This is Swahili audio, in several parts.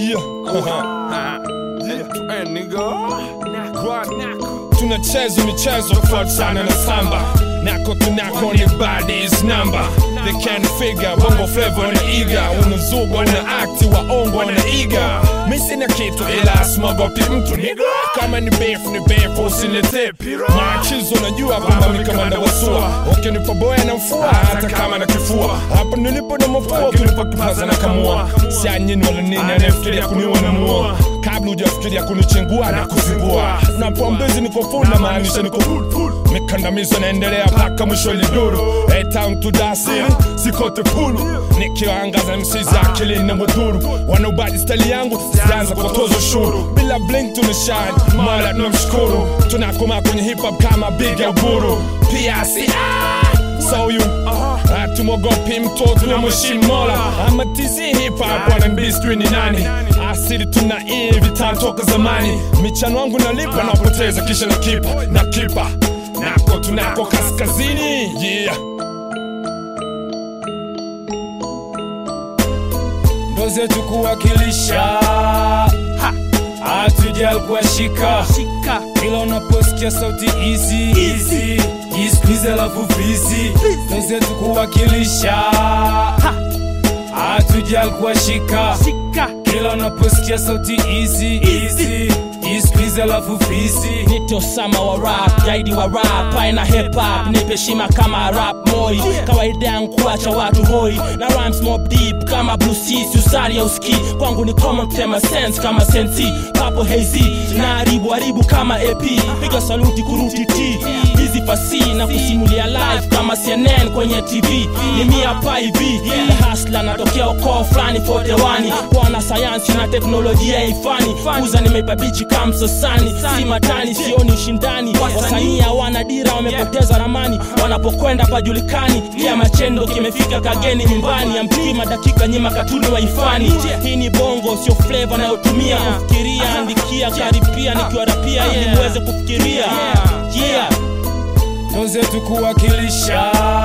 tunacheza michezo kufuatana na samba nako tunako ni badis number they can figure bongo flavor na iga unazugwa na akti waongo na iga mi sina kitu ila smogopi mtu niga kama ni beef ni beef usinilete maachizo najua kwamba mi kamanda wasua ukinipa boya na mfua hata kama na kifua hapa nilipo na mafua ukinipa kipaza na kamua sianyini wala nini anayefikiria kuniua na mua kabla hujafikiria kunichengua na kuzingua na pombezi niko full na maanisha niko full full mikandamizo naendelea mpaka mwisho liduru hey, town to dasiri sikote pulu nikiwaangaza msizi akili na mudhuru wanaubadi stali yangu sianza kutoza ushuru bila blink tunashine mara tunamshukuru tunakoma kwenye hip hop kama big ya buru pia si so you hatumwogopi mtoto na mheshimu mola ama tizi hip hop R&B sijui ni nani asili tuna hivi tantoka zamani michano wangu nalipa napoteza kisha na kipa na kipa nako tunako kaskazini yeah ndo zetu kuwakilisha hatujal kuwashika ila unaposikia sauti hizi jisikize lafu vizi ndo zetu kuwakilisha hatujal kuwashika ila unaposikia sauti hizi jisikize lafu vizi Nite Osama wa rap, jaidi wa rap, aina hip hop, nipe heshima kama rap moi. Kawaida yangu kuacha watu hoi na rhymes mob deep kama blue seas, usali ya uski kwangu ni common tema sense kama sensi papo hazy na haribu haribu kama AP, piga saluti kuruti T hizi fasi na kusimulia live kama CNN kwenye TV ni mia pa hivi hasla natokea ukoo fulani fotewani kwa sayansi na teknolojia ifani kuza nimeipa bichi kama msosani si matani sioni ushindani wasanii hawana dira wamepoteza ramani wanapokwenda pajulikani kia machendo kimefika kageni nyumbani ya mpima dakika nyima katuni waifani hii ni bongo sio fleva nayotumia kufikiria andikia karipia nikiwarapia ili muweze kufikiria yeah. ndo zetu kuwakilisha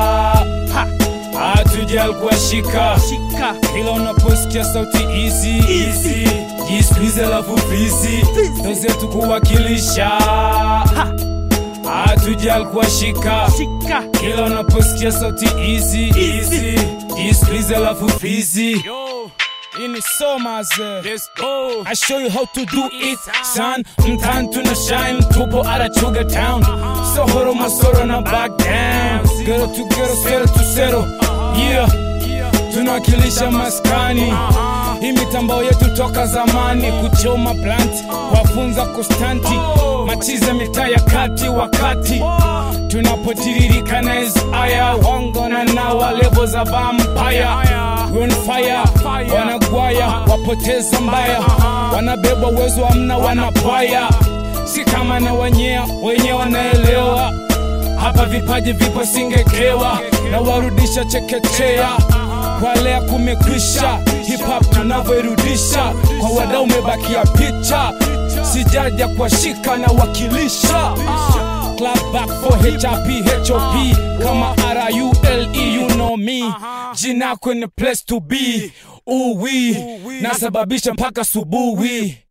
hatujal kuwashika ila unaposikia sauti hizi jisikize lafu vizi ndo zetu kuwakilisha hatujal kuwashika ila unaposikia sauti hizi jisikize lafu vizi ini somaze Let's go. I show you how to do it son mtan tuna shine tupo arachuga town sohoro masoro na back down gero to gero sero to sero yeah tunawakilisha maskani hii mitambao yetu toka zamani kuchoma plant wafunza kustanti machiza mitaa ya kati wakati tunapotiririka na hizi aya wangona na walevo za vampaya on fire wanagwaya wapoteza mbaya wanabebwa uwezo amna wanapaya si kama na wanyea wenye wanaelewa hapa vipaji vipo singekewa na warudisha chekechea kwa lea kumekwisha hip hop tunavyoirudisha kwa wadau umebakia picha sijaja kuwashika na wakilisha Club back for HRP, HOP kama R-U-L-E, you know me jina kwenye place to be uwi nasababisha mpaka subuhi